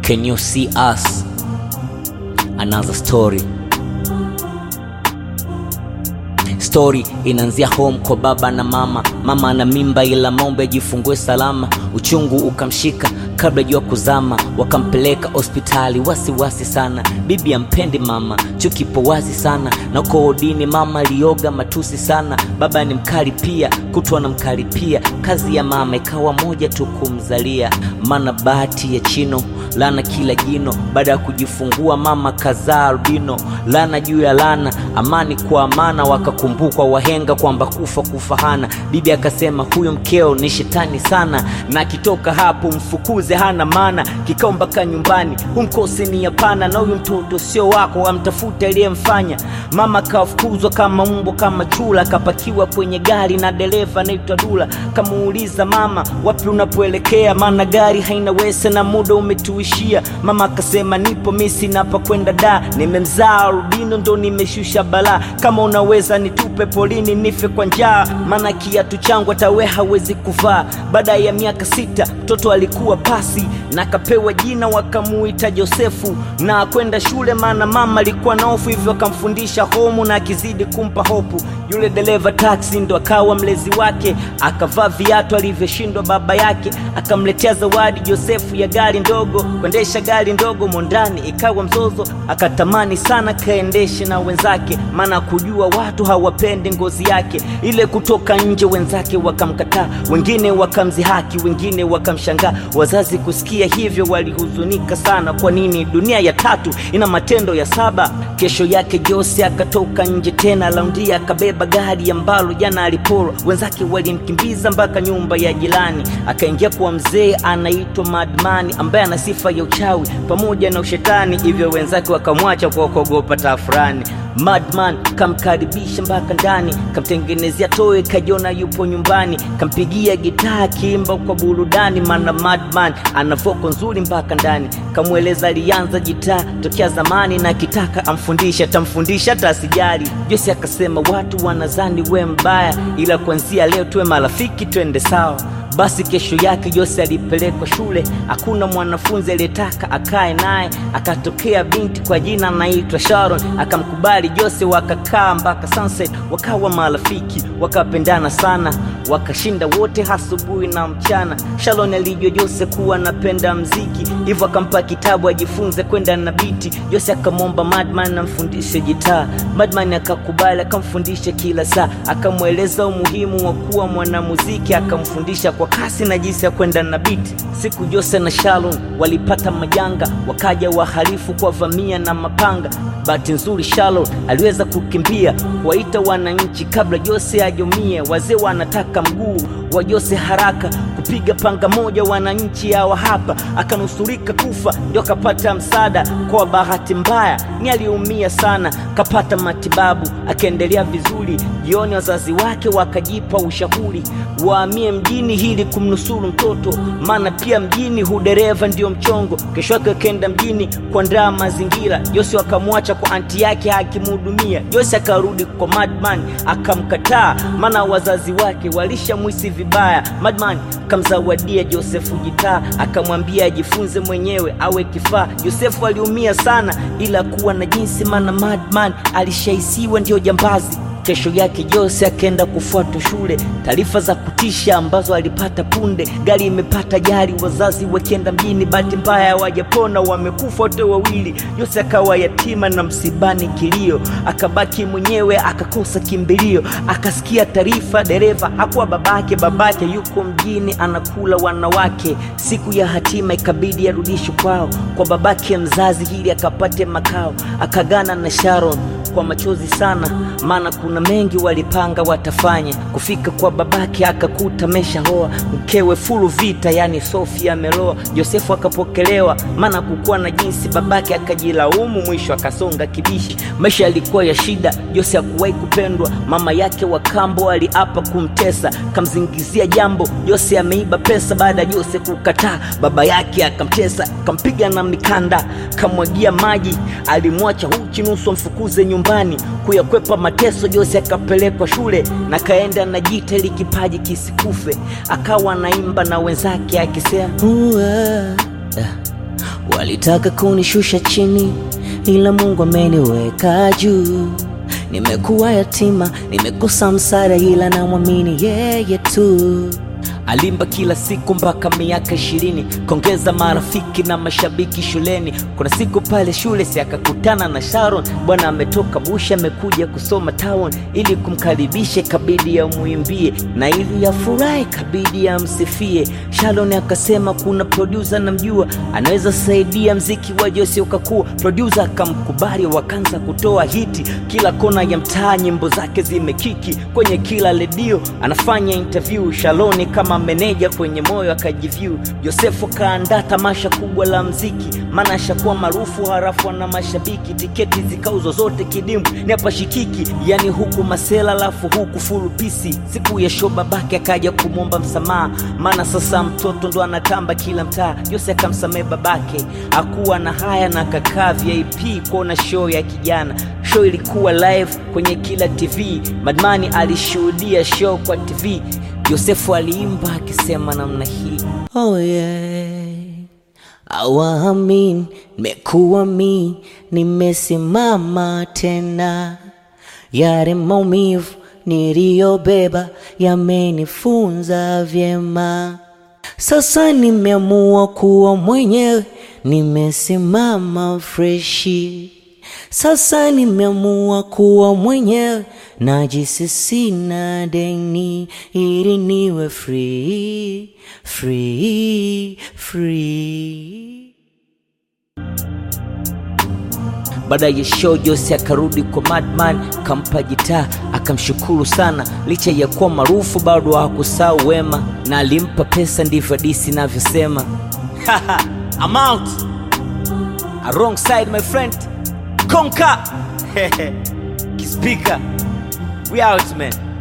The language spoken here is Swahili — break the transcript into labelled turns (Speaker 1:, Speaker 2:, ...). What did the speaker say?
Speaker 1: Can you see us? Another story. Story inaanzia home kwa baba na mama. Mama ana mimba ila mombe ajifungue salama. Uchungu ukamshika kabla jua kuzama, wakampeleka hospitali wasiwasi sana. Bibi ampendi mama, chukipo wazi sana, na uko odini mama alioga matusi sana. Baba ni mkali pia, kutwa na mkali pia. Kazi ya mama ikawa moja tu kumzalia, mana bahati ya chino lana kila jino. Baada ya kujifungua mama kazaa albino, lana juu ya lana, amani kwa amana. Wakakumbukwa wahenga kwamba kufa kufa hana. Bibi akasema huyo mkeo ni shetani sana, na akitoka hapo mfukuze, hana maana. Kikao mpaka nyumbani, humkosi ni hapana, na huyu mtoto sio wako, amtafute aliyemfanya. Mama kafukuzwa kama mbwa kama chula, akapakiwa kwenye gari na dereva anaitwa Dula. Kamuuliza mama, wapi unapoelekea? Maana gari haina wese na muda umetuishia. Mama akasema nipo misi napa kwenda da, nimemzaa albino ndo nimeshusha balaa. Kama unaweza nitupe polini nife kwa njaa, maana kiatu changu hata we hawezi kuvaa. Baada ya miaka sita mtoto alikuwa pasi na akapewa jina wakamuita Josefu na kwenda shule, maana mama alikuwa na hofu, hivyo akamfundisha homu na akizidi kumpa hopu. Yule dereva taksi ndo akawa mlezi wake, akavaa viatu alivyoshindwa baba yake, akamletea zawadi Josefu ya gari ndogo. Kuendesha gari ndogo mondani ikawa mzozo, akatamani sana kaendeshe na wenzake, maana kujua watu hawapendi ngozi yake ile. Kutoka nje wenzake wakamkataa, wengine wakamzihaki, wengine wakamshangaa. Wazazi kusikia hivyo walihuzunika sana. Kwa nini dunia ya tatu ina matendo ya saba? Kesho yake Jose akatoka nje tena laundia, akabeba gari ambalo jana aliporwa. Wenzake walimkimbiza mpaka nyumba ya jirani, akaingia kwa mzee anaitwa Madmani ambaye ana sifa ya uchawi pamoja na ushetani, hivyo wenzake wakamwacha kwa kuogopa tafurani. Madman kamkaribisha mpaka ndani, kamtengenezea toe, kajiona yupo nyumbani, kampigia gitaa akiimba kwa burudani, maana Madman ana voko nzuri mpaka ndani. Kamweleza alianza gitaa tokea zamani na akitaka amfundisha atamfundisha hata asijali. Jose akasema watu wanazani we mbaya, ila kuanzia leo tuwe marafiki, twende sawa. Basi kesho yake Jose alipelekwa shule, hakuna mwanafunzi aliyetaka akae naye. Akatokea binti kwa jina anaitwa Sharon, akamkubali Jose, wakakaa mpaka sunset, wakawa marafiki, wakapendana sana, wakashinda wote asubuhi na mchana. Sharon alijua Jose kuwa anapenda mziki, hivyo akampa kitabu ajifunze kwenda na biti. Jose akamwomba Madman amfundishe gitaa, Madman akakubali, akamfundisha kila saa, akamweleza umuhimu wa kuwa mwanamuziki, akamfundisha kwa kasi na jinsi ya kwenda na biti. Siku Jose na Sharon walipata majanga, wakaja wahalifu kwa vamia na mapanga. Bahati nzuri Sharon aliweza kukimbia kuwaita wananchi kabla Jose ajumie. Wazee wanataka mguu wa Jose haraka, kupiga panga moja, wananchi hawa hapa, akanusurika kufa, ndio akapata msaada. Kwa bahati mbaya ni aliumia sana, kapata matibabu, akaendelea vizuri. Jioni wazazi wake wakajipa ushauri waamie mjini ili kumnusuru mtoto, maana pia mjini hudereva ndio mchongo. Kesho yake akaenda mjini kuandaa mazingira. Jose akamwacha kwa anti yake akimhudumia. Jose akarudi kwa Madman akamkataa, maana wazazi wake walishamwisi vibaya. Madman akamzawadia Josefu gitaa, akamwambia ajifunze mwenyewe awe kifaa. Josefu aliumia sana, ila kuwa na jinsi, maana Madman alishaisiwa ndio jambazi. Kesho yake Jose akaenda kufuata shule, taarifa za kutisha ambazo alipata punde. Gari imepata ajali, wazazi wakienda mjini, bahati mbaya hawajapona, wamekufa wote wawili. Jose akawa yatima na msibani kilio, akabaki mwenyewe, akakosa kimbilio. Akasikia taarifa, dereva hakuwa babake, babake yuko mjini anakula wanawake. Siku ya hatima ikabidi arudishwe kwao kwa babake mzazi ili akapate makao. Akagana na Sharon kwa machozi sana, maana kuna mengi walipanga watafanya. Kufika kwa babake akakuta meshaoa mkewe fulu vita, yani Sofia ameloa. Josefu akapokelewa, maana kukuwa na jinsi, babake akajilaumu, mwisho akasonga kibishi. Maisha yalikuwa ya shida, Jose hakuwahi kupendwa. Mama yake wa kambo aliapa kumtesa, kamzingizia jambo Jose ameiba pesa. Baada ya Jose kukataa, baba yake akamtesa, kampiga na mikanda, kamwagia maji, alimwacha uchi nusu amfukuze nyumbani. Kuyakwepa mateso, Jose akapelekwa shule na kaenda na jita ili kipaji kisikufe. Akawa anaimba na wenzake akisema "Uwa, Walitaka kunishusha chini, ila Mungu ameniweka juu. Nimekuwa yatima, nimekosa msaada, ila namwamini yeye tu. Alimba kila siku mpaka miaka ishirini, kongeza marafiki na mashabiki shuleni. Kuna siku pale shule si akakutana na Sharon, bwana ametoka Bush amekuja kusoma town, ili kumkaribisha kabidi amwimbie, na ili afurahi kabidi amsifie. Sharon akasema kuna producer namjua, anaweza saidia mziki wa Jose ukakua. Producer akamkubali, wakaanza kutoa hiti kila kona ya mtaa, nyimbo zake zimekiki kwenye kila redio, anafanya interview. Shaloni kama meneja kwenye moyo akajivyu. Yosefu kaandaa tamasha kubwa la mziki, maana ashakuwa maarufu harafu na mashabiki. Tiketi zikauzwa zote kidimu, ni hapa shikiki, yani huku masela lafu huku fulu pisi. Siku ya show babake akaja kumwomba msamaha, maana sasa mtoto ndo anatamba kila mtaa. Yose akamsamehe babake, hakuwa na haya na akakaa VIP kuona show ya kijana. Show ilikuwa live kwenye kila TV, Madmani alishuhudia show kwa TV. Yosefu aliimba akisema namna hii, oh yeah. Awamin, nimekuwa mi, nimesimama tena. Yale maumivu niliyobeba yamenifunza vyema. Sasa nimeamua kuwa mwenyewe, nimesimama freshi. Sasa nimeamua kuwa mwenyewe, najisi sina deni, ili niwe free, free, free. Baada ya show Jose akarudi kwa Madman, kampa gitaa akamshukuru sana. Licha ya kuwa maarufu bado hakusahau wema, na alimpa pesa, ndivyo disi inavyosema. I'm out a wrong side my friend Konka Kispika we out man